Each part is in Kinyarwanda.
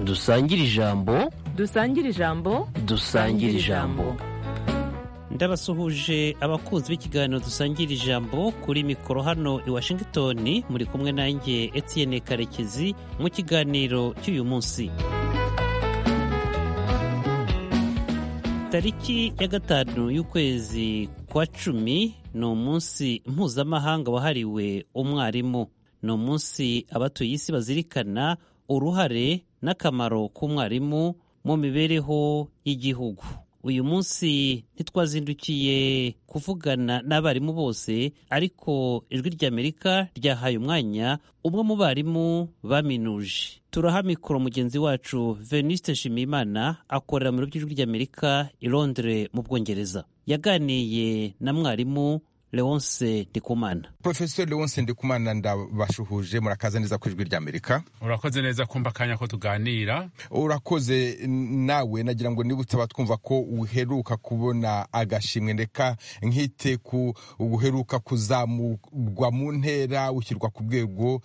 dusangire ijambo dusangire ijambo dusangire ijambo ndabasuhuje abakunzi b'ikiganiro dusangira ijambo kuri mikoro hano i washington muri kumwe nanjye etienne karekezi mu kiganiro cy'uyu munsi tariki ya gatanu y'ukwezi kwa cumi ni umunsi mpuzamahanga wahariwe umwarimu ni umunsi abatuye isi bazirikana uruhare n'akamaro k'umwarimu mu mibereho y'igihugu uyu munsi ntitwazindukiye kuvugana n'abarimu bose ariko ijwi ry'amerika ryahaye umwanya umwe mu barimu baminuje turaha mikoro mugenzi wacu veniste nshimiyimana akorera mu biro by'ijwi ry'amerika i londres mu bwongereza yaganiye na mwarimu leonse ndikumana porofeseri leonse ndikumana ndabashuhuje murakaza neza ku ijwi ry'amerika urakoze neza kumva akanya ko tuganira urakoze nawe nagira ngo niba utaba twumva ko uheruka kubona agashimwe ndeka nkite ku uheruka kuzamurwa mu ntera ushyirwa ku rwego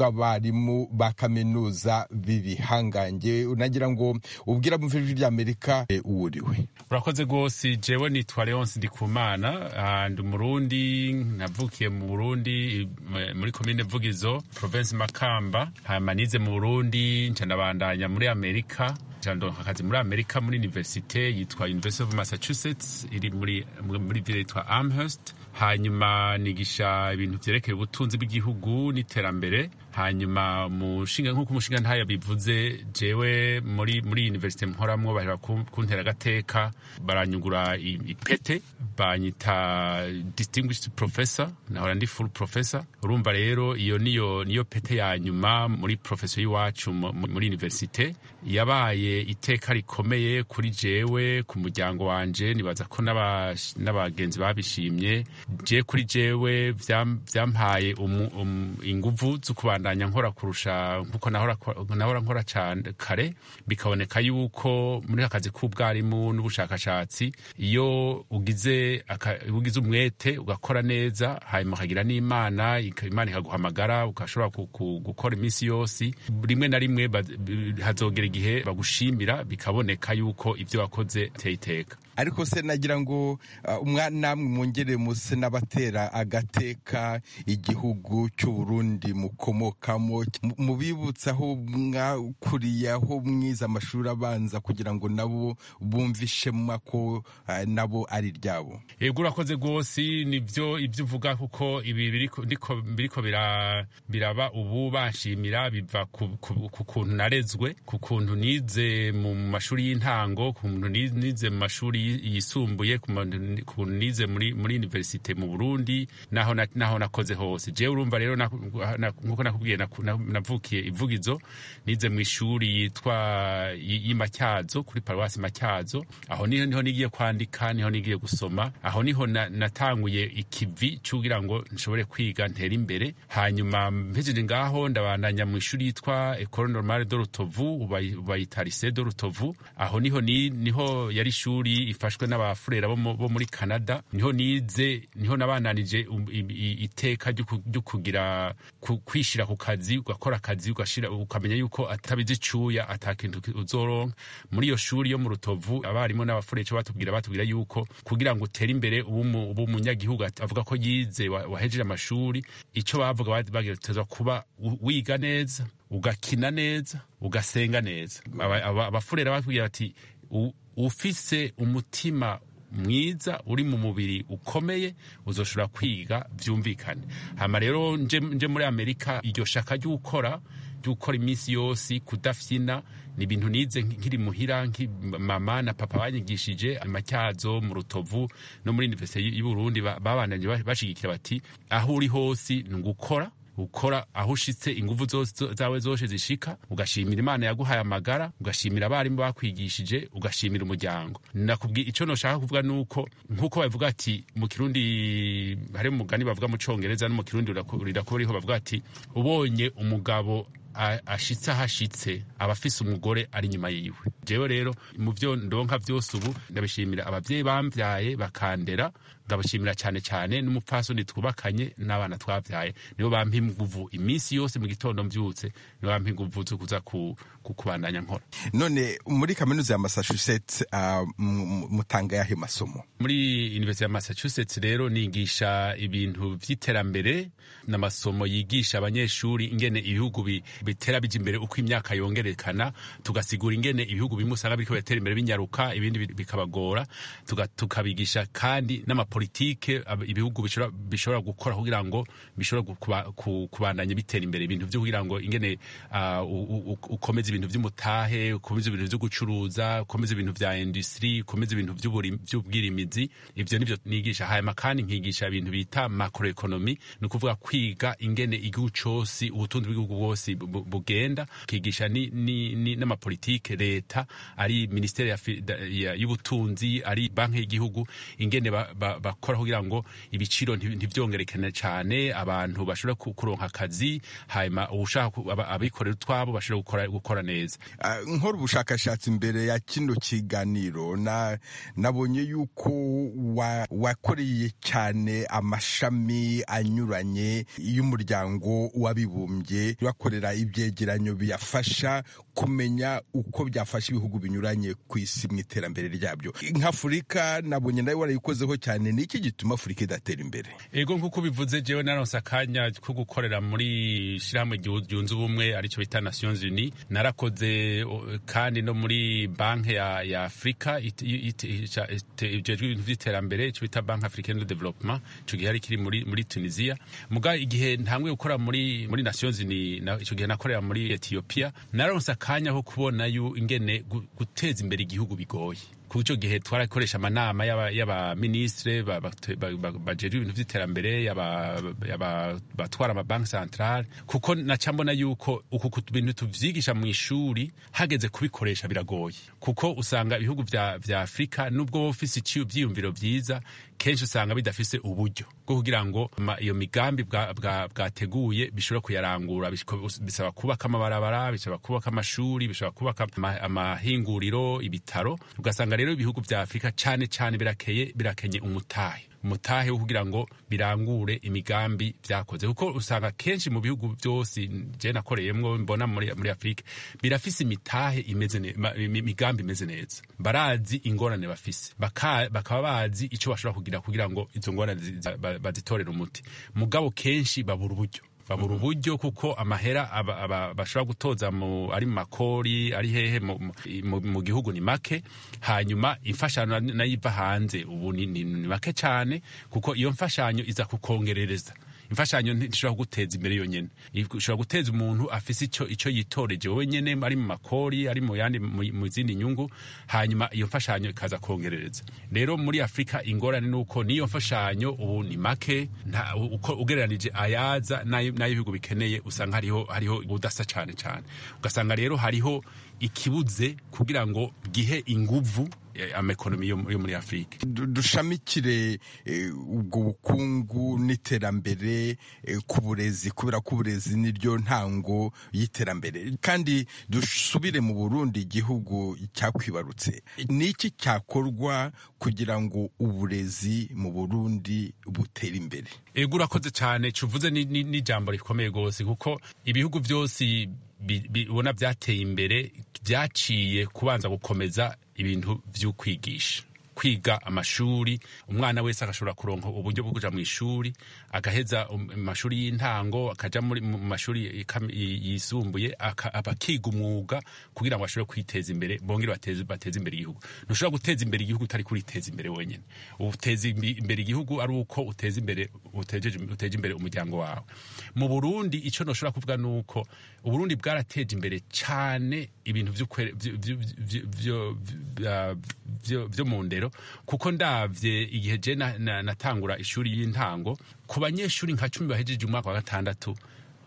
rw'abarimu ba kaminuza b'ibihangange nagira ngo ubwira mu ijwi ry'amerika uwo uriwe urakoze rwose jewe nitwa leonse ndikumana ndi umurundi navukiye mu burundi muri komine vugizo province makamba manize mu burundi ncanabandanya muri amerika ndonka akazi muri amerika muri universite yitwa university of massachusetts iri muri muri ville yitwa amherst hanyuma nigisha ibintu byerekeye ubutunzi bw'igihugu n'iterambere hanyuma mushinga nk'uko umushinga ntayo bivuze jewe muri muri universite mporamwo bahera kuntera agateka baranyugura ipete banyita distinguished professor nahora ndi full professor urumva rero iyo niyo niyo pete ya nyuma muri professor y'iwacu muri universite yabaye iteka rikomeye kuri jewe ku muryango wanje nibaza ko n'abagenzi babishimye je kuri jewe byampaye inguvu zo kubandanya nkora kurusha nkuko nahora nkora cyane kare bikaboneka yuko muri akazi k'ubwarimu n'ubushakashatsi iyo ugize ugize umwete ugakora neza hanyuma ukagira n'imana imana ikaguhamagara ugashobora gukora iminsi yose rimwe na rimwe hazogera igihe bagushimira bikaboneka yuko ibyo wakoze biteye iteka ariko se nagira ngo namwe mwongere muse n'abatera agateka igihugu cy'uburundi mukomokamo mubibutsaho mwakuriyeho mwize amashuri abanza kugira ngo nabo bumve ishema ko nabo ari iryabo yego urakoze rwose nibyo ibyo uvuga kuko ibi biriko biraba ubu bashimira biva ku kuntu narezwe ku kuntu nize mu mashuri y'intango ku kuntu nize mu mashuri yisumbuye ku buntu nize muri universite mu Burundi naho naho nakoze hose je urumva rero nkuko nakubwiye navukiye ivugizo nize mu ishuri yitwa y'Imatyazo kuri paruwasi Matyazo aho niho niho nigiye kwandika niho nigiye gusoma aho niho natanguye ikivi cyugira ngo nshobore kwiga ntera imbere hanyuma mpejeje ngaho ndabandanya mu ishuri yitwa Ecole Normale de Rutovu bayita Lycée de Rutovu aho niho niho yari ishuri ifashwe n'abafurera bo muri canada niho nize niho nabananije iteka ryo kugira kwishyira ku kazi ugakora akazi ukamenya yuko atabizi icuya atakintu uzoronka muri iyo shuri yo mu rutovu abarimu n'abafurera icyo batubwira batubwira yuko kugira ngo utere imbere ubu umunyagihugu avuga ko yize wahejeje amashuri icyo bavuga bagerageza kuba wiga neza ugakina neza ugasenga neza abafurera batubwira bati ufise umutima mwiza uri mu mubiri ukomeye uzoshobora kwiga byumvikane hama rero nje muri amerika iryo shaka ry'ukora ry'ukora iminsi yose kudafyina ni ibintu nize nkiri muhira mama na papa banyigishije amatyazo mu rutovu no muri universite y'uburundi babandanye bashigikira bati aho uri hose ni ugukora ukora aho ushitse ingufu zawe zose zishika ugashimira imana yaguhaye amagara ugashimira abarimu bakwigishije ugashimira umuryango nakubwiye icyo nashaka kuvuga ni uko nk'uko bavuga ati mu kirundi hari umugani bavuga mu cyongereza no mu kirundi rirakubariho bavuga ati ubonye umugabo a- ashitse ahashitse aba afise umugore ari inyuma yiwe jewe rero mu byo ndonka byose ubu ndabishimira ababyeyi bambyaye bakandera ndabashimira cyane cyane n'umupfasoni twubakanye n'abana twabyaye nibo bampa inguvu iminsi yose mu gitondo mbyutse nibo bampa inguvu zo kuza ku- ku- kubandanya nkora none muri kaminuza ya massachusetts ah, mu- mu- mutanga yahe masomo muri universite ya massachusetts rero nigisha ibintu by'iterambere n'amasomo yigisha abanyeshuri ingene ibihugu bi- bitera bija imbere uko imyaka yongerekana tugasigura ingene ibihugu bimwe usanga biriko biratera imbere binyaruka ibindi bi- bikabagora tuga- tukabigisha kandi n'amapolitike ab- ibihugu bishobora- bishobora gukora kugira ngo bishobora gu- kuba- ku- kubandanya bitera imbere ibintu byo kugira ngo ingene ah, u- u- u- ukomeze ibintu by'umutahe ukomeze ibintu byo gucuruza ukomeze ibintu vya industry ukomeze ibintu by'uburi- by'ubwirimizi ivyo nivyo nigisha hanyuma kandi nkigisha ibintu bita macroeconomy ni ukuvuga kwiga ingene igihugu cose ubutunzi bw'igihugu bwose bu- bugenda kigisha ni- ni- ni- n'amapolitike leta ari ministere ya fi- da- ya- y'ubutunzi ari banki y'igihugu ingene ba- ba- bakora kugira ngo ibiciro nti- ntivyongerekane cane abantu bashobora ku- kuronka akazi hanyuma uwushaka ku- aba- abikorera utwabo bashobora gukora- gukora neza Ah, nkora ubushakashatsi mbere ya kino kiganiro na- nabonye yuko wa- wakoreye cyane amashami anyuranye y'umuryango w'abibumbye bakorera ibyegeranyo biyafasha kumenya uko byafasha ibihugu binyuranye ku isi mu iterambere ryabyo nk'afurika nabonye nawe warayikozeho cyane ni iki gituma afurika idatera imbere ego nk'uko bivuze jewe naronse akanya ko gukorera muri shyirahamwe ryu- ryunze ubumwe aricyo bita nations unis narakoze o, kandi no muri banki ya, ya afurika it- it- ica- ite- ijejwe ibintu by'iterambere icyo bita banki africaine de development icyo gihe yari kiri muri, muri tunisia muga igihe ntangwe gukora muri, muri nations unis na- icyo gihe nakorera muri ethiopia naronse akanya ko kubona yu ingene gu- guteza imbere igihugu bigoye ku cyo gihe twarakoresha amanama y'aba- y'abaminisitire ba- ba- ba- ba- bajejwe ibintu by'iterambere y'aba- y'aba- batwara amabanki santarare kuko naca mbona yuko uku ku bintu tuvyigisha mu ishuri hageze kubikoresha biragoye kuko usanga ibihugu vya vya afurika nubwo wowe ufise iciye ivyiyumviro vyiza kenshi usanga bidafise uburyo bwo kugira ngo ma- iyo migambi bwa- bwa- bwateguye bishobora kuyarangura Bishko- bisaba kubaka amabarabara bisaba kubaka amashuri bishobora kubaka ama- amahinguriro ibitaro ugasanga rero ibihugu vya afurika cane cane birakeye birakenye umutahe umutahe wo kugira ngo birangure imigambi vyakoze kuko usanga kenshi mu bihugu byose je nakoreyemwo mbona muri, muri afurika birafise imitahe imeze ne- ma- imi- imigambi imeze neza barazi ingorane bafise Baka- bakaba bazi ico bashobora kugira kugira ngo izo ngorane zi- za- ba- bazitorere umuti mugabo kenshi babura uburyo babura uburyo kuko amahera aba- aba- bashobora gutoza mu- ari mu makori ari hehe mu- mu- mu- mu gihugu ni make hanyuma imfashanyo na- nayo iva hanze ubu ni ni- ni make cyane kuko iyo mfashanyo iza kukongerereza imfashanyo ntishobora guteza imbere yonyine ishobora guteza umuntu afise icyo icyo yitoreje wowe nyene ari mu makori ari mu yandi mu mu zindi nyungu hanyuma iyo mfashanyo ikaza kongerereza rero muri afurika ingorane ni uko niyo mfashanyo ubu ni make nta- uko ugereranije ayaza n'ayo n'ayo ibihugu bikeneye usanga hariho hariho ubudasa cyane cyane ugasanga rero hariho ikibuze kugira ngo gihe inguvu eh, amaekonomi yo yo muri afurika Du- dushamikire eh, ubwo bukungu n'iterambere eh, ku burezi kubera ko uburezi niryo ntango y'iterambere kandi dusubire mu burundi igihugu cyakwibarutse ni iki cyakorwa kugira ngo uburezi mu burundi butere imbere ego urakoze cyane cuvuze ni- ni- n'ijambo rikomeye rwose kuko ibihugu byose bi- bi- ubona byateye imbere byaciye kubanza gukomeza ibintu by'ukwigisha kwiga amashuri umwana wese agashobora kuronka uburyo bwo kuja mu ishuri agaheza um- amashuri y'intango akaja muri mu mashuri ikam- yi- yisumbuye aka- abakiga umwuga kugira ngo bashobore kwiteza imbere bongere bateze bateze imbere igihugu ntushobora guteza imbere igihugu utari kuriteza imbere wenyine uteza imbi- imbere igihugu ari uko uteza imbere utejeje- uteje imbere umuryango wawe mu burundi icyo ntushobora kuvuga ni uko uburundi bwarateje imbere cyane ibintu vyo kwere- vyo- vyo- vyo- vyo- vyo- vyo- vyo mu ndero kuko ndavye igihe je na- na- natangura ishuri y'intango ku banyeshuri nka cumi bahejeje umwaka wa gatandatu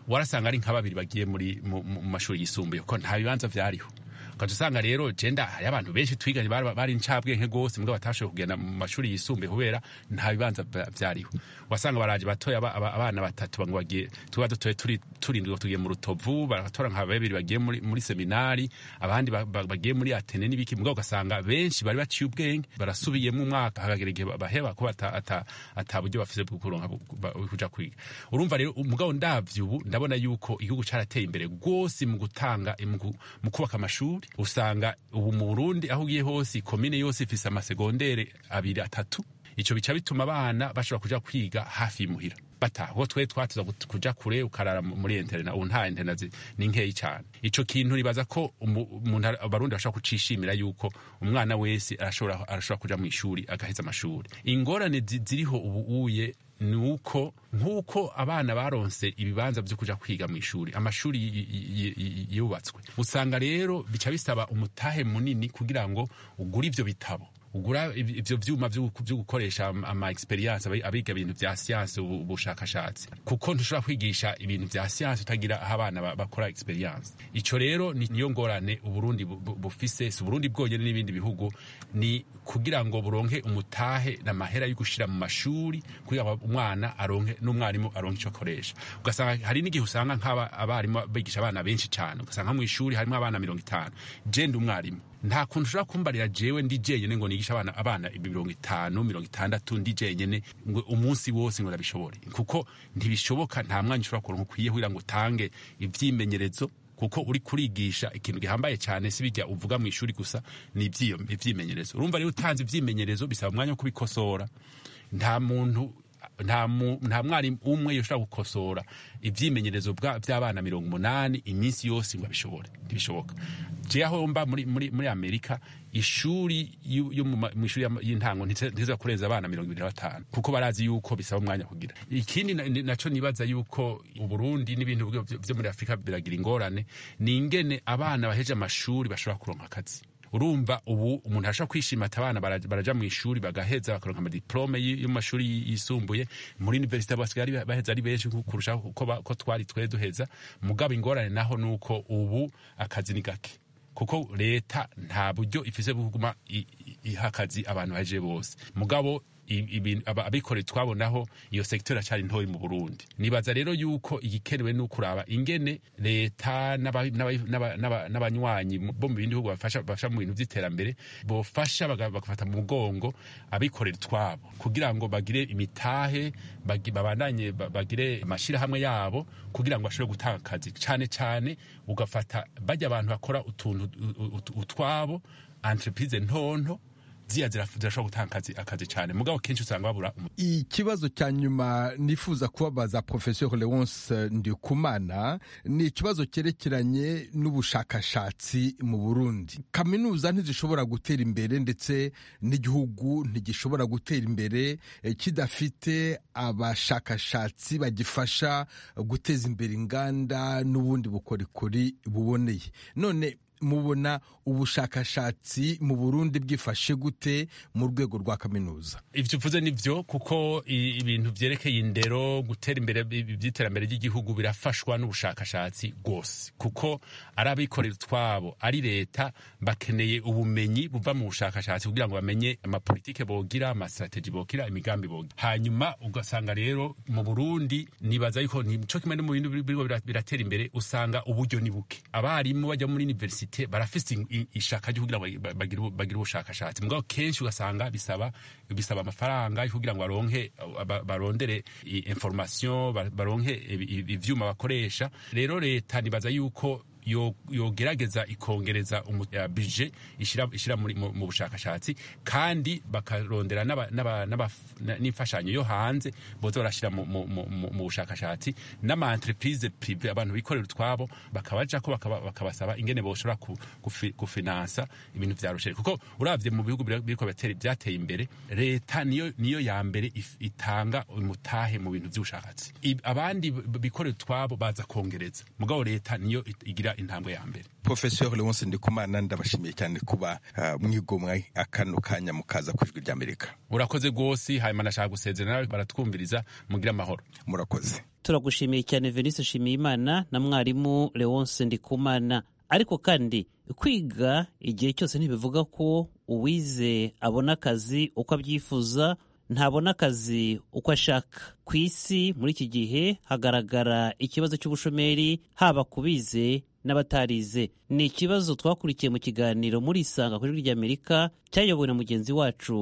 warasanga ari nka babiri bagiye muri mu mu- mu mashuri yisumbuye kuko nta bibanza byariho ukaca usanga rero jenda hariho abantu benshi twiganye bari bari incabwenge rwose mbwa batashoboye kugenda mu mashuri yisumbuye kubera nta bibanza bya- byariho wasanga baraje batoya aba- aba- abana batatu ngo bagiye tuba dutoye turi- turindwi ngo tugiye mu rutovu baratora nka babiri bagiye muri, muri seminari abandi ba- ba- bagiye muri atene n'ibiki mbwa ugasanga benshi bari baciye ubwenge barasubiyemo umwaka hagagera igihe baheba kuba ata- ata- ata buryo bafite bwo kuronka bu- ba- kuja kwiga urumva rero umugabo ndavye ubu ndabona yuko igihugu carateye imbere rwose mu gutanga mu gu- mu kubaka amashuri usanga ubu mu burundi aho ugiye hose komine yose ifise amasegondere abiri atatu ico bica bituma abana bashobora kuja kwiga hafi y'imuhira bataha kuko twari twatuza gut- kuja kure ukarara mu- muri interena ubu nta interena zi- ni nkeyi cyane ico kintu nibaza ko umu- umuntu ara- abarundi bashobora kucishimira yuko umwana wese arashobora arashobora kuja mu ishuri agaheza amashuri ingorane zi- ziriho ubu uye ni uko nk'uko abana baronse ibibanza byo kuja kwiga mu ishuri amashuri y- y- y- yubatswe usanga rero bica bisaba umutahe munini kugira ngo ugure ivyo bitabo ugura iv- ivyo vyuma vyo gu- vyo gukoresha am- ama experience abi- abiga ibintu vya siyanse ubu- ubushakashatsi kuko ntushobora kwigisha ibintu vya siyanse utagira aho abana ba- bakora experience ico rero ni- niyo ngorane uburundi bu- bu- bufise si uburundi bwonyene n'ibindi bihugu ni kugira ngo buronke umutahe n'amahera yo gushira mu mashuri kugira ngo umwana aronke n'umwarimu aronke ico akoresha ugasanga hari n'igihe usanga nk'abarimu bigisha abana benshi cyane ugasanga nko mu ishuri harimo abana mirongo itanu je ndi umwarimu nta kuntu ushobora kumbarira jewe ndi jenyene ngo nigishe abana abana mirongo itanu mirongo itandatu ndi jenyene ngo umunsi wose ngo nabishobore kuko ntibishoboka nta mwanya ushobora kuronka ukwiye kugira ngo utange ivyimenyerezo kuko uri kurigisha ikintu gihambaye cyane si bijya uvuga mu ishuri gusa ni ivyiyo- ivyimenyerezo urumva rero utanze ivyimenyerezo bisaba umwanya wo kubikosora nta muntu nta mu- nta mwarimu umwe yoshobora gukosora ibyimenyerezo bwa- by'abana mirongo umunani iminsi yose ngo abishobore ntibishoboka je aho mba muri, muri, muri amerika ishuri yu- yo mu ma- mu ishuri y'ama- y'intango ntiteza kurenza abana mirongo ibiri na batanu kuko barazi yuko bisaba umwanya kugira ikindi na- ni- naco nibaza yuko uburundi n'ibintu byo- byo muri afurika biragira ingorane ni ingene abana baheje amashuri bashobora kuronka akazi urumva ubu umuntu arashobora kwishima ati abana bara- baraja mu ishuri bagaheza bakaronka amadiplome y- yo mu mashuri y- yisumbuye muri universite basigaye ari- baheza ari benshi ku- kurusha uko ba- ko twari twe duheza mugabo ingorane naho ni uko ubu akazi ni gake kuko leta nta buryo ifise bwo kuguma i- i- iha akazi abantu baje bose mugabo i- ibintu- aba- abikorera twabonaho iyo sekiteri acari ntoyi mu burundi nibaza rero yuko igikenewe ni ukuraba ingene leta n'aba- n'aba- n'aba- n'aba- n'abanywanyi mu- bo mu bindi bihugu bafasha bafasha mu bintu by'iterambere bofasha baga- bagafata mu mugongo abikorera twabo kugira ngo bagire imitahe bagi- babandanye ba- bagire amashyirahamwe yabo kugira ngo bashobore gutanga akazi cyane cyane ugafata bajya abantu bakora utuntu u- u- utwabo entreprise ntonto ziya ziraf- zirashobora gutanga akazi, akazi cyane mugabo kenshi usanga babura umu- ikibazo cya nyuma nifuza kubabaza professeur leonce ndikumana ni ikibazo cyerekeranye n'ubushakashatsi mu burundi kaminuza ntizishobora gutera imbere ndetse n'igihugu ntigishobora gutera imbere eh, kidafite abashakashatsi bagifasha guteza imbere inganda n'ubundi bukorikori buboneye none mubona ubushakashatsi mu burundi bwifashe gute mu rwego rwa kaminuza ivyo uvuze ni vyo kuko i- ibintu vyerekeye indero gutera imbere ibi- ivy'iterambere ry'igihugu birafashwa n'ubushakashatsi rwose kuko ari abikorera utwabo ari leta bakeneye ubumenyi buva mu bushakashatsi kugira ngo bamenye amapolitike bogira amastrateji bogira imigambi bogira hanyuma ugasanga rero mu burundi nibaza yuko nico kimwe no mu bintu biriko bira- biratera imbere usanga uburyo ni buke abarimu bajya muri universite barafise in- in- ishaka ryo kugira ngo bagi- bagire ubu- bagire ubushakashatsi mugabo kenshi ugasanga bisaba bisaba amafaranga yo kugira ngo baronke ba- barondere i- information ba- baronke ibi- ibi- ivyuma bakoresha rero leta nibaza yuko yo- yogerageza ikongereza umu- ya budget ishira ishira muri mu mu bushakashatsi kandi bakarondera n'aba- n'aba- n'aba- na- n'imfashanyo yo hanze boza barashira mu- mu mu- mu- mu bushakashatsi n'ama entreprise prive abantu bikorera utwabo bakabajako bakaba- bakabasaba ingene boshobora ku- kufi- kufinansa ibintu vya rusheri kuko uravye mu bihugu bira- biriko biratera- byateye imbere leta niyo niyo ya mbere if- itanga umutahe mu bintu by'ubushakashatsi I- abandi b- bikorera utwabo baza kongereza mugabo leta niyo it- igira intambwe ya mbere professeur leonce ndikumana ndabashimiye cyane kuba ah, mwigomwe akano kanya mukaza ku ijwi ry'amerika urakoze rwose hanyuma nashaka gusezera nawe baratwumviriza mugira amahoro murakoze turagushimiye cyane venise nshimiyimana na mwarimu leonce ndikumana ariko kandi kwiga igihe cyose ntibivuga ko uwize abona akazi uko abyifuza ntabona akazi uko ashaka ku isi muri iki gihe hagaragara ikibazo cy'ubushomeri haba ku bize n'abatarize ni ikibazo twakurikiye mu kiganiro muri isanga kuri ry'amerika cyayobowe na mugenzi wacu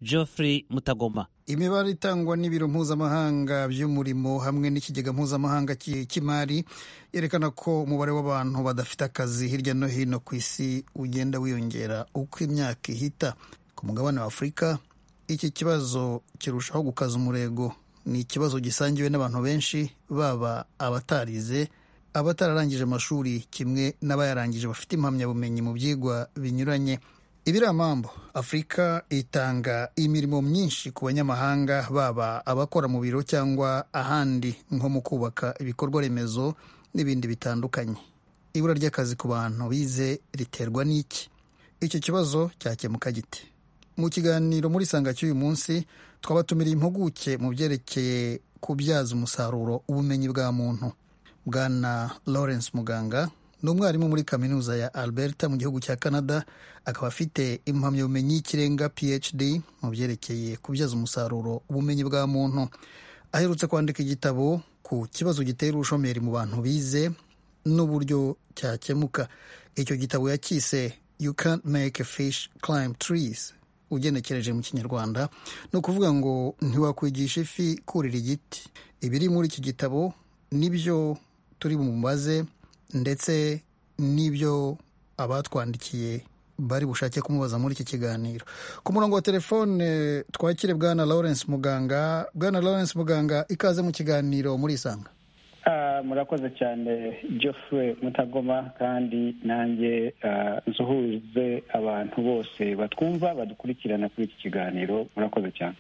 geoffrey mutagoma imibare itangwa n'ibiro mpuzamahanga by'umurimo hamwe n'ikigega mpuzamahanga cy'i- cy'imari yerekana ko umubare w'abantu badafite akazi hirya no hino ku isi ugenda wiyongera uko imyaka ihita ku mugabane wa afurika iki kibazo kirushaho gukaza umurego ni ikibazo gisangiwe n'abantu benshi baba abatarize abatararangije amashuri kimwe n'abayarangije bafite impamyabumenyi mu byigwa binyuranye ibiramambo afurika itanga imirimo myinshi ku banyamahanga baba abakora mu biro cyangwa ahandi nko mu kubaka ibikorwa remezo n'ibindi bitandukanye ibura ry'akazi ku bantu bize riterwa n'iki icyo kibazo cyakemuka gite mu kiganiro muri sanga cy'uyu munsi twabatumiriye impuguke mu byerekeye kubyaza umusaruro ubumenyi bwa muntu bwana lawrence muganga ni umwarimu muri kaminuza ya alberta mu gihugu cya canada akaba afite impamyabumenyi y'ikirenga phd mu byerekeye kubyaza umusaruro ubumenyi bwa muntu aherutse kwandika igitabo ku kibazo gitera ubushomeri mu bantu bize n'uburyo cyakemuka icyo gitabo yakise you can't make a fish climb trees ugenekereje mu kinyarwanda ni ukuvuga ngo ntiwakwigisha ifi kurira igiti ibiri muri iki gitabo nibyo turi bumubaze ndetse n'ibyo abatwandikiye bari bushake kumubaza muri iki kiganiro ku murongo wa telefone twakire bwana lawrence muganga bwana lawrence muganga ikaze mu kiganiro muri isanga Ah, murakoze cyane Geoffrey mutagoma kandi nanjye ah, nsuhuze abantu bose batwumva badukurikirana kuri iki kiganiro murakoze cyane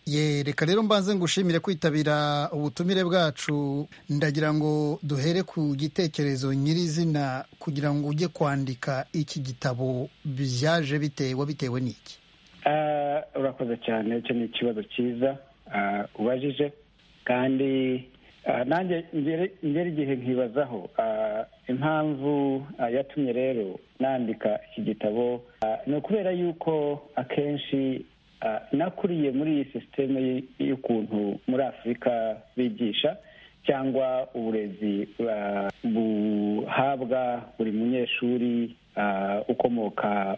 ye reka rero mbanze ngushimire kwitabira ubutumire bwacu ndagira ngo duhere ku gitekerezo nyirizina kugira ngo ujye kwandika iki gitabo byaje bitewe bitewe n'iki Ah, urakoze cyane icyo ni ikibazo cyiza ah, ubajije kandi ah, nanjye ngere ngere igihe nkibazaho ah, impamvu ah, yatumye rero nandika iki gitabo ah, ni ukubera yuko akenshi ah, nakuriye muri iyi sisiteme y- y'ukuntu muri afurika bigisha cyangwa uburezi ah, buhabwa buri munyeshuri ah, ukomoka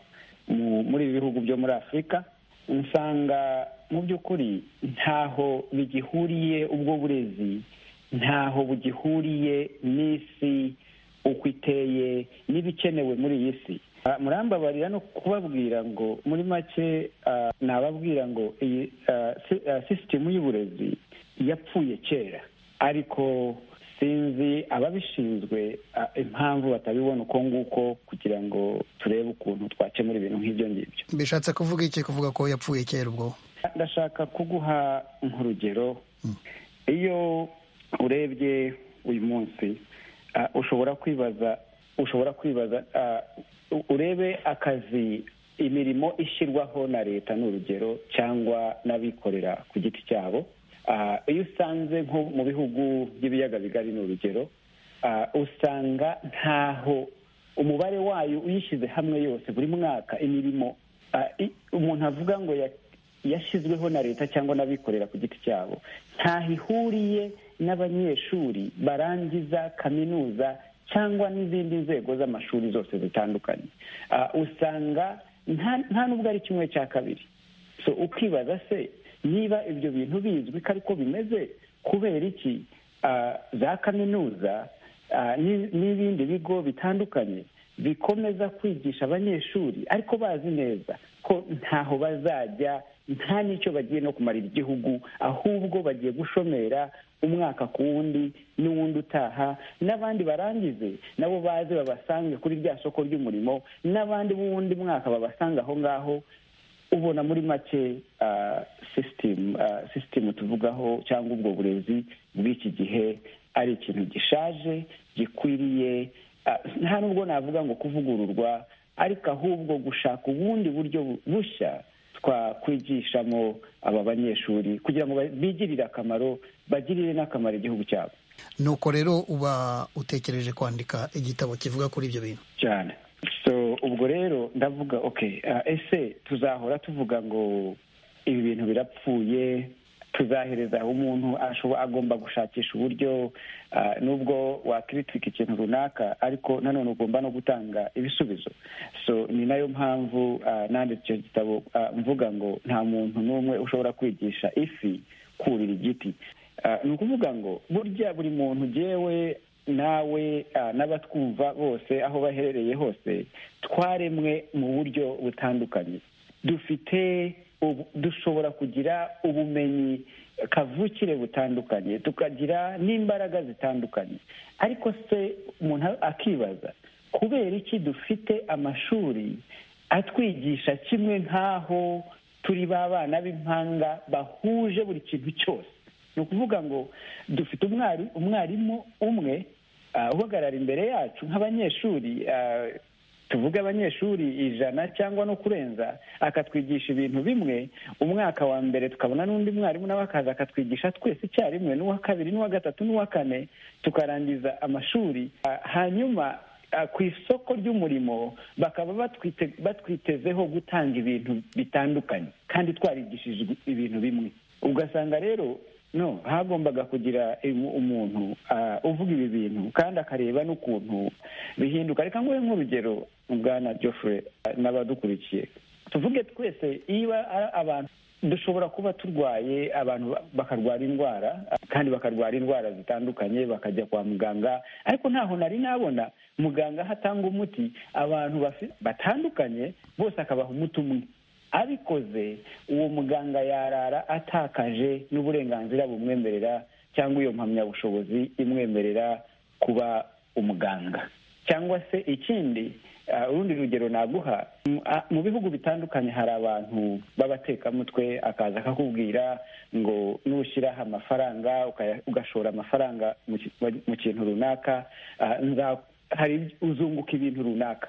mu- muri ibi bihugu byo muri afurika usanga mu by'ukuri ntaho bigihuriye ubwo burezi ntaho bugihuriye n'isi uko iteye n'ibikenewe muri iyi si Ah, murambabarira no kubabwira ngo muri make ah, nababwira ngo iyi ah, si- ah, sisitemu y'uburezi yapfuye kera ariko sinzi ababishinzwe ah, impamvu batabibona uko nguko kugira ngo turebe ukuntu twakemura ibintu nk'ibyo ngibyo bishatse kuvuga iki kuvuga ko yapfuye kera ubwo ndashaka kuguha nk'urugero iyo urebye uyu munsi ah, ushobora kwibaza ushobora kwibaza ah, u- urebe akazi imirimo ishyirwaho na leta ni urugero cyangwa n'abikorera ku giti cyabo Ah, iyo usanze nko mu bihugu by'ibiyaga bigari ni urugero ah, usanga ntaho umubare wayo uyishyize hamwe yose buri mwaka imirimo ah, i- umuntu avuga ngo ya- yashyizweho na leta cyangwa n'abikorera ku giti cyabo ntaho ihuriye n'abanyeshuri barangiza kaminuza cyangwa n'izindi nzego z'amashuri zose zitandukanye Ah, usanga nta- nta n'ubwo ari kimwe cya kabiri so ukibaza se niba ibyo bintu bizwi ko ariko bimeze kubera iki ah, za kaminuza ah, n'i- n'ibindi bigo bitandukanye bikomeza kwigisha abanyeshuri ariko bazi neza ko ntaho bazajya nta n'icyo bagiye no kumarira igihugu ahubwo bagiye gushomera umwaka ku wundi n'uwundi utaha n'abandi barangize nabo baze babasange kuri rya soko ry'umurimo n'abandi b'uwundi mwaka babasanga aho ngaho ubona muri make ah, system ah, system tuvugaho cyangwa ubwo burezi bw'iki gihe ari ikintu gishaje gikwiriye ah, nta nubwo navuga ngo kuvugururwa ariko ahubwo gushaka ubundi buryo bu- bushya twakwigishamo aba banyeshuri kugira ngo ba- bigirire akamaro bagirire n'akamaro igihugu cyabo nuko rero uba utekereje kwandika igitabo kivuga kuri ibyo bintu cyane so ubwo rero ndavuga ok ah, ese tuzahora tuvuga ngo ibi bintu birapfuye tuzahereza aho umuntu ashobo- agomba gushakisha uburyo ah, nubwo wakiritika ikintu runaka ariko nanone ugomba no gutanga ibisubizo so ni nayo mpamvu ah, nanditse icyo gitabo ah, mvuga ngo nta muntu n'umwe ushobora kwigisha ifi kurira igiti Ah, ni ukuvuga ngo burya buri muntu ugewe nawe ah, n'abatwumva bose aho baherereye hose twaremwe mu buryo butandukanye dufite ubu- dushobora kugira ubumenyi kavukire butandukanye tukagira n'imbaraga zitandukanye ariko se umuntu akibaza kubera iki dufite amashuri atwigisha kimwe nk'aho turi ba bana b'impanga bahuje buri kintu cyose ni ukuvuga ngo dufite umwari umwarimu umwe ah, uhagarara imbere yacu nk'abanyeshuri ah, tuvuge abanyeshuri ijana cyangwa no kurenza akatwigisha ibintu bimwe umwaka wa mbere tukabona n'undi mwarimu nawe akaza akatwigisha twese icyarimwe n'uwa kabiri n'uwa gatatu n'uwa kane tukarangiza amashuri Ah, hanyuma Ah, ku isoko ry'umurimo bakaba batwite- batwitezeho gutanga ibintu bitandukanye kandi twarigishijwe ibintu bimwe ugasanga rero no hagombaga kugira im- umuntu ah, uvuga ibi bintu kandi akareba n'ukuntu bihinduka reka nguhe nk'urugero bwana Geoffrey ah, n'abadukurikiye tuvuge twese niba ari abantu dushobora kuba turwaye abantu ba- bakarwara indwara ah, kandi bakarwara indwara zitandukanye bakajya kwa muganga ariko ntaho nari nabona muganga aho atanga umuti abantu bafi- batandukanye bose akabaha umuti umwe abikoze uwo muganga yarara atakaje n'uburenganzira bumwemerera cyangwa iyo mpamyabushobozi imwemerera kuba umuganga cyangwa se ikindi ah, urundi rugero naguha mu- ah, mu bihugu bitandukanye hari abantu b'abatekamutwe akaza akakubwira ngo nushyiraho amafaranga ukaya- ugashora amafaranga mu ki- mu kintu runaka ah, nza- hari uzunguka ibintu runaka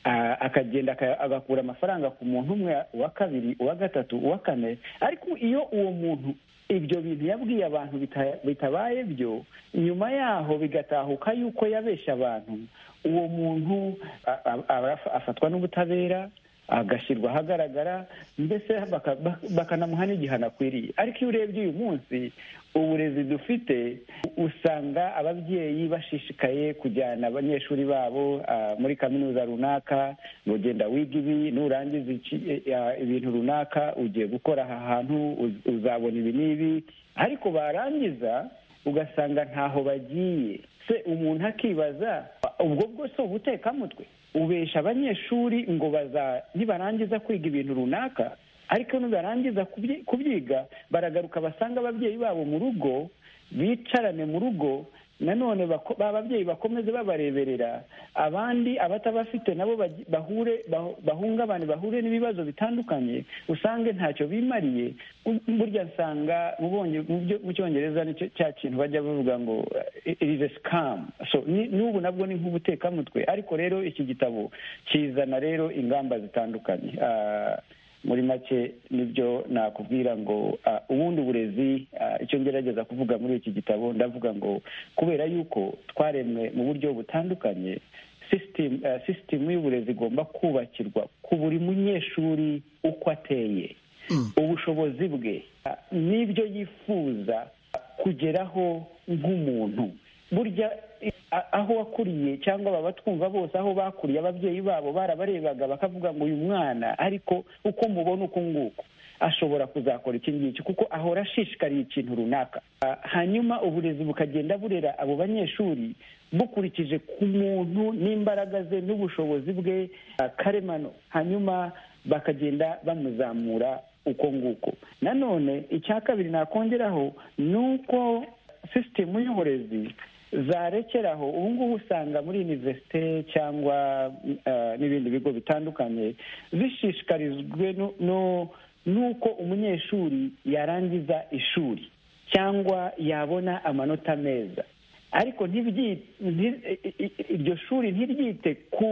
Ah, akagenda aka- agakura amafaranga ku muntu umwe uwa kabiri uwa gatatu uwa kane ariko iyo uwo muntu ibyo bintu yabwiye abantu bita- bitabaye byo nyuma yaho bigatahuka yuko yabeshya abantu uwo muntu a- a- arafa- afatwa n'ubutabera agashyirwa ahagaragara mbese baka- ba- bakanamuha n'igihano akwiriye ariko iyo urebye uyu munsi uburezi dufite usanga ababyeyi bashishikaye kujyana abanyeshuri babo ah, muri kaminuza runaka ngo genda wiga ibi nurangiza iki- eh, ah, ibintu runaka ugiye gukora aha hantu uz- uzabona ibi n'ibi ariko barangiza ugasanga ntaho bagiye se umuntu akibaza ubwo bwose ubutekamutwe ubesha abanyeshuri ngo baza nibarangiza kwiga ibintu runaka ariko nibarangiza kubyi- kubyiga baragaruka basanga ababyeyi babo mu rugo bicarane mu rugo nanone bako- ba babyeyi bakomeze babareberera abandi abatabafite nabo bagi- bahure bah- bahungabane bahure n'ibibazo bitandukanye usange ntacyo bimariye Bu- burya nsanga mu Bonge- mu byo- mu cyongereza nicyo cya kintu bajya bavuga ngo irize sikamu so ni- n'ubu nabwo ni nk'ubutekamutwe ariko rero iki gitabo kizana rero ingamba zitandukanye Ah, muri make nibyo nakubwira ngo ah, ubundi uburezi ah, icyo ngerageza kuvuga muri iki gitabo ndavuga ngo kubera yuko twaremwe mu buryo butandukanye sisitemu sisitemu y'uburezi igomba kubakirwa ku buri munyeshuri uko ateye ubushobozi bwe ah, n'ibyo yifuza kugeraho nk'umuntu burya i- a- aho wakuriye cyangwa baba twumva bose aho bakuriye ababyeyi babo barabarebaga bakavuga ngo uyu mwana ariko uko mubona uku nguku ashobora kuzakora iki ngiki kuko ahora ashishikariye ikintu runaka Ah, hanyuma uburezi bukagenda burera abo banyeshuri bukurikije ku muntu n'imbaraga ze n'ubushobozi bwe ah, karemano hanyuma bakagenda bamuzamura uko nguko nanone icya kabiri nakongeraho ni uko sisitemu y'uburezi zarekeraho ubu ngubu usanga muri univerisite cyangwa eh, n'ibindi bigo bitandukanye zishishikarijwe no- no- n'uko umunyeshuri yarangiza ishuri cyangwa yabona amanota meza ariko ntibyite nti- i- i- iryo shuri ntiryite ku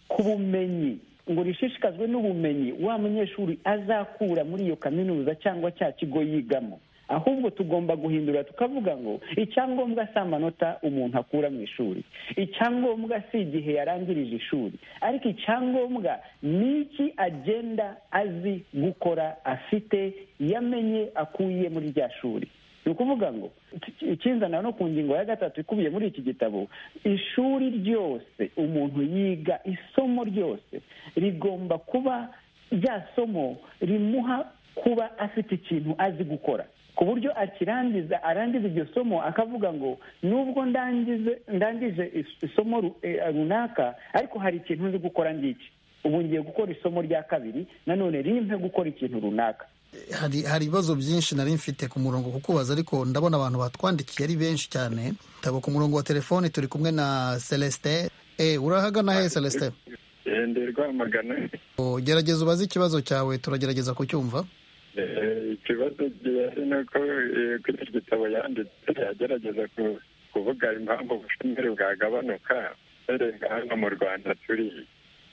ku bumenyi ngo rishishikazwe n'ubumenyi wa munyeshuri azakura muri iyo kaminuza cyangwa cya kigo yigamo ahubwo tugomba guhindura tukavuga ngo icyangombwa si amanota umuntu akura mu ishuri icyangombwa si igihe yarangirije ishuri ariko icyangombwa ni iki agenda azi gukora afite yamenye akuye muri rya shuri ni ukuvuga ngo ikinzana no ku ngingo ya gatatu ikubiye muri iki gitabo ishuri ryose umuntu yiga isomo ryose rigomba kuba rya somo rimuha kuba afite ikintu azi gukora ku buryo akirangiza arangiza iryo somo akavuga ngo nubwo ndangize ndangije isomo ru- eh, runaka ariko hari ikintu nzi gukora ngiki ubu ngiye gukora isomo rya kabiri nanone rimpe gukora ikintu runaka hari hari ibibazo byinshi nari mfite ku murongo kukubaza ariko ndabona abantu batwandikiye ari benshi cyane tabo ku murongo wa telefoni turi kumwe na celestin eh urahagana he celestin Eh, ndi rwamagana O, gerageza ubaze ikibazo cyawe turagerageza kucyumva Eh, ikibazo gihari ni uko eh, kuri iki gitabo yanditse agerageza ku- kuvuga impamvu ubushomeri bwagabanuka uhereye hano mu rwanda turi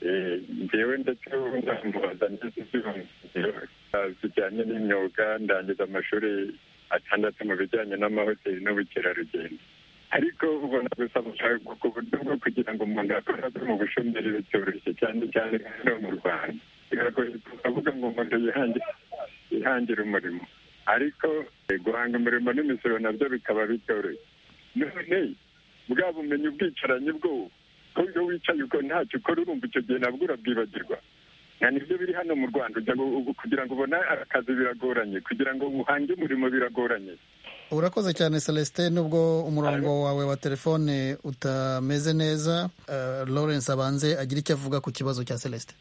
Eh, njyewe ndetse ubu ndambaza ndetse z'ubumenyingiro zijyanye n'imyuga ndangiza amashuri atandatu mu bijyanye n'amahoteli n'ubukerarugendo ariko ubona gusaba ku buryo bwo kugira ngo umuntu akore akore mu bushomeri bitoroshye cyane cyane hano mu rwanda biragoye kuvuga ngo umuntu yihangire yihangira umurimo ariko eh, guhanga umurimo n'imisoro nabyo bikaba bitoroshye none bwa bumenyi ubwicaranye bwo ko iyo wicaye uko ntacyo ukora urumva icyo gihe nabwo urabwibagirwa nka nibyo biri hano mu rwanda ujya gu- gu- kugira ngo ubone akazi biragoranye kugira ngo uhange umurimo biragoranye urakoze cyane celestin nubwo umurongo wawe wa telefone utameze neza Eh, lawrence abanze agira icyo avuga ku kibazo cya celestin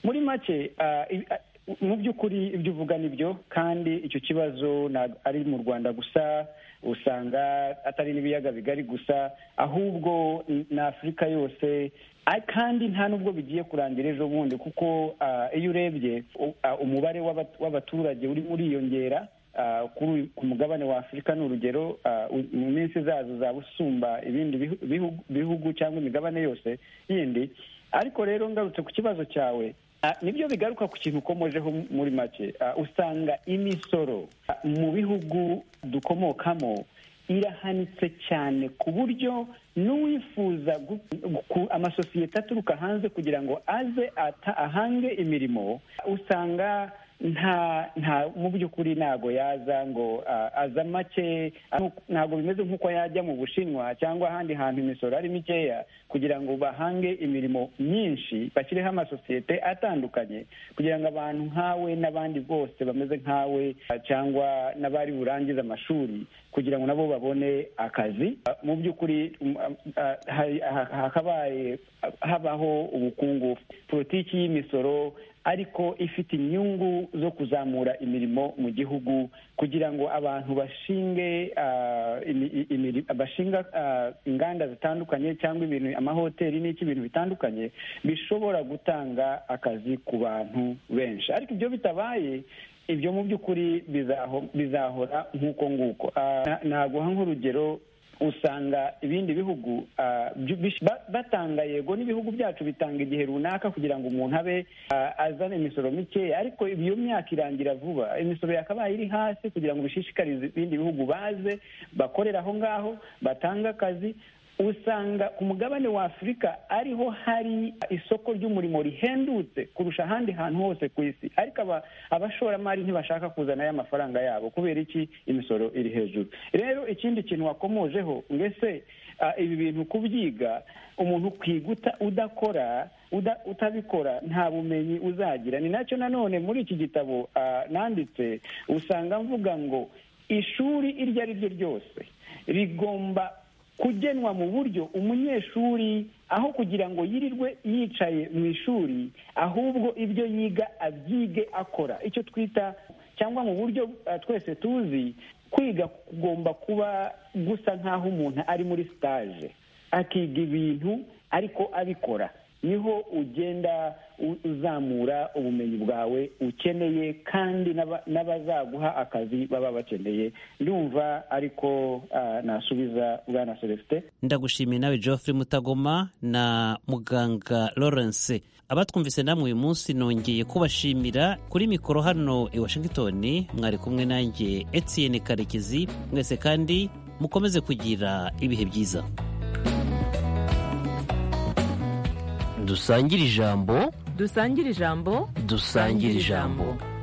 muri make ah, i- ah, mu by'ukuri ibyo uvuga ni byo kandi icyo kibazo ntabwo ari mu rwanda gusa usanga atari n'ibiyaga bigari gusa ahubwo na afurika yose Ah, kandi nta n'ubwo bigiye kurangira ejo bundi kuko ah, iyo urebye u- ah, umubare w'abat- w'abaturage urimo uriyongera ah, kuri uyu- ku mugabane wa afurika ni urugero ah, u- mu minsi zazo zaba usumba ibindi bihu- bihu- bihugu cyangwa imigabane yose yindi ariko rero ngarutse ku kibazo cyawe ah, nibyo bigaruka ku kintu ukomojeho mu- muri make Ah, usanga imisoro ah, mu bihugu dukomokamo irahanitse cyane ku buryo n'uwifuza gu- ku- amasosiyete aturuka hanze kugira ngo aze ata- ahange imirimo usanga nta nta mu by'ukuri ntago yaza ngo ah, aza make ntago bimeze nk'uko yajya mu bushinwa cyangwa ahandi hantu imisoro ari mikeya kugira ngo bahange imirimo myinshi bashyireho amasosiyete atandukanye kugira ngo abantu nkawe n'abandi bose bameze nkawe ah, cyangwa n'abari burangize amashuri kugira ngo nabo babone akazi Ah, mu by'ukuri um, ah, ah, hari- ha- hakabaye ah, habaho ubukungu politiki y'imisoro ariko ifite inyungu zo kuzamura imirimo mu gihugu kugira ngo abantu bashinge ah, imi- i- imiri- bashinga ah, inganda zitandukanye cyangwa ibintu amahoteli n'iki ibintu bitandukanye bishobora gutanga akazi ku bantu benshi ariko ibyo bitabaye ibyo mu by'ukuri bizaho- bizahora nk'uko nguko Ah, na- naguha nk'urugero usanga ibindi bihugu ah, byu- bish- ba- batanga yego n'ibihugu byacu bitanga igihe runaka kugira ngo umuntu abe ah, azane imisoro mikeya ariko iyo myaka irangira vuba imisoro yakabaye iri hasi kugira ngo bishishikarize ibindi bihugu baze bakorera aho ngaho batange akazi usanga ku mugabane wa afurika ariho hari isoko ry'umurimo rihendutse kurusha ahandi hantu hose ku isi ariko aba- abashoramari ntibashaka kuzana aya mafaranga yabo kubera iki imisoro iri hejuru rero ikindi kintu wakomojeho mbese ah, ibi bintu kubyiga umuntu ukwiga uta- udakora uda- utabikora nta bumenyi uzagira ni nacyo nanone muri iki gitabo ah, nanditse usanga mvuga ngo ishuri iryo ari ryo ryose rigomba kugenwa mu buryo umunyeshuri aho kugira ngo yirirwe yicaye mu ishuri ahubwo ibyo yiga abyige akora icyo twita cyangwa mu buryo ah, twese tuzi kwiga kugomba kuba gusa nk'aho umuntu ari muri stage akiga ibintu ariko abikora niho ugenda u- uzamura ubumenyi bwawe ukeneye kandi n'aba- n'abazaguha akazi baba bakeneye ndumva ariko ah, nasubiza bwana celestin ndagushimiye nawe geoffrey mutagoma na muganga lawrence abatwumvise namwe uyu munsi nongeye kubashimira kuri mikoro hano i washington mwari kumwe nanjye etienne karekezi mwese kandi mukomeze kugira ibihe byiza dusangire ijambo dusangire ijambo dusangire ijambo